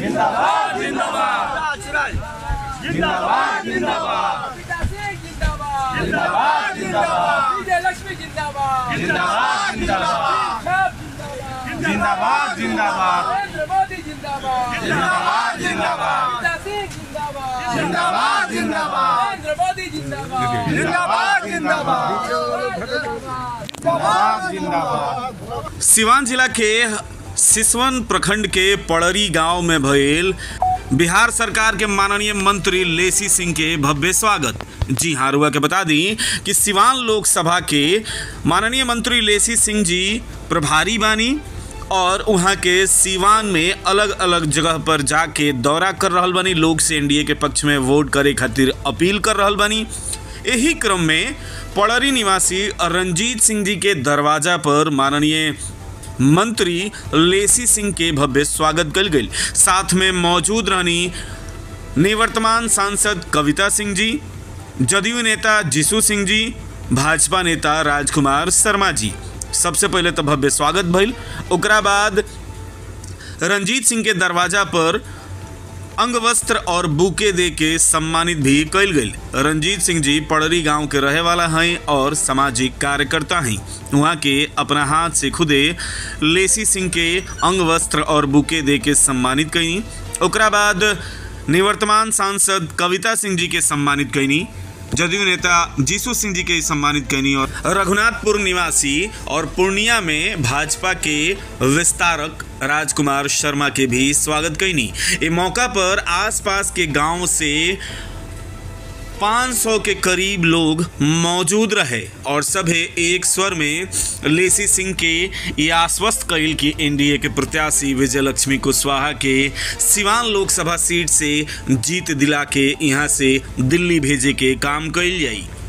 जिंदाबाद जिंदाबाद राजराज जिंदाबाद जिंदाबाद पिता सिंह जिंदाबाद जिंदाबाद जिंदाबाद विजय लक्ष्मी जिंदाबाद जिंदाबाद जिंदाबाद सब जिंदाबाद जिंदाबाद जिंदाबाद नरेंद्र मोदी जिंदाबाद जिंदाबाद जिंदाबाद पिता सिंह जिंदाबाद जिंदाबाद जिंदाबाद नरेंद्र मोदी जिंदाबाद जिंदाबाद जिंदाबाद जिंदाबाद जिंदाबाद सिवान जिला के सिसवन प्रखंड के पड़री गांव में भइल बिहार सरकार के माननीय मंत्री लेसी सिंह के भव्य स्वागत जी हाँ रुआ के बता दी कि सिवान लोकसभा के माननीय मंत्री लेसी सिंह जी प्रभारी बानी और वहाँ के सिवान में अलग अलग जगह पर जाके दौरा कर रहल बानी लोग से एनडीए के पक्ष में वोट करे खातिर अपील कर रहल बानी यही क्रम में पड़री निवासी रंजीत सिंह जी के दरवाजा पर माननीय मंत्री लेसी सिंह के भव्य स्वागत कल गई साथ में मौजूद रहनी निवर्तमान सांसद कविता सिंह जी जदयू नेता जीसू सिंह जी भाजपा नेता राजकुमार शर्मा जी सबसे पहले तो भव्य स्वागत भइल ओकरा बाद रंजीत सिंह के दरवाजा पर अंग वस्त्र और बुके दे के सम्मानित भी कल गई रंजीत सिंह जी पड़री गांव के रहे वाला हैं और सामाजिक कार्यकर्ता हैं वहाँ के अपना हाथ से खुदे लेसी सिंह के अंग वस्त्र और बुके दे के सम्मानित कईनी ओकरा बाद निवर्तमान सांसद कविता सिंह जी के सम्मानित कईनी जदयू नेता जीसू सिंह जी के सम्मानित कैनी और रघुनाथपुर निवासी और पूर्णिया में भाजपा के विस्तारक राजकुमार शर्मा के भी स्वागत कैनी ये मौका पर आसपास के गांव से 500 के करीब लोग मौजूद रहे और सभे एक स्वर में लेसी सिंह के ये आश्वस्त कैल कि एनडीए के प्रत्याशी विजय लक्ष्मी कुशवाहा के सिवान लोकसभा सीट से जीत दिला के यहाँ से दिल्ली भेजे के काम कैल जाई